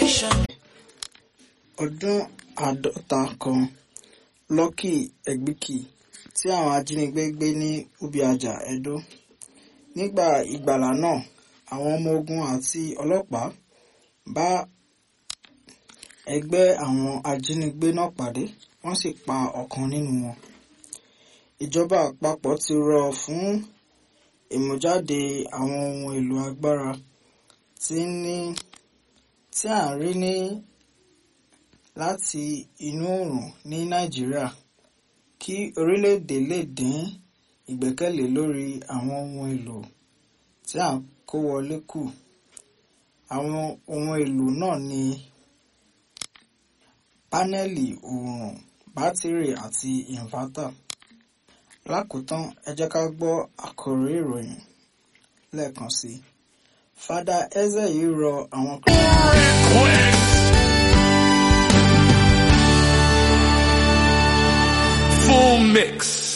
nation. ọdún àádọ́ta kan Lucky Egbìkì tí àwọn ajínigbé gbé ní Ubiaja Edo nígbà ìgbàlà náà àwọn ọmọ ogun àti ọlọ́pàá bá ẹgbẹ́ àwọn ajínigbé náà pàdé wọ́n sì pa ọ̀kan nínú wọn ìjọba àpapọ̀ ti rọ̀ fún ìmújáde àwọn ohun èlò agbára tí ní tí à ń rí ní láti inú oòrùn ní Nàìjíríà kí orílẹ̀-èdè lè dín ìgbẹ́kẹ̀lé lórí àwọn ohun èlò tí à ń kó wọlé kù àwọn ohun èlò náà ní pánẹ́lì oòrùn bátìrì àti ìnvátà lákòótán ẹ jẹ́ ká gbọ́ àkòrí ìròyìn lẹ́ẹ̀kan sí i fada eze yìí rọ àwọn. Full mix.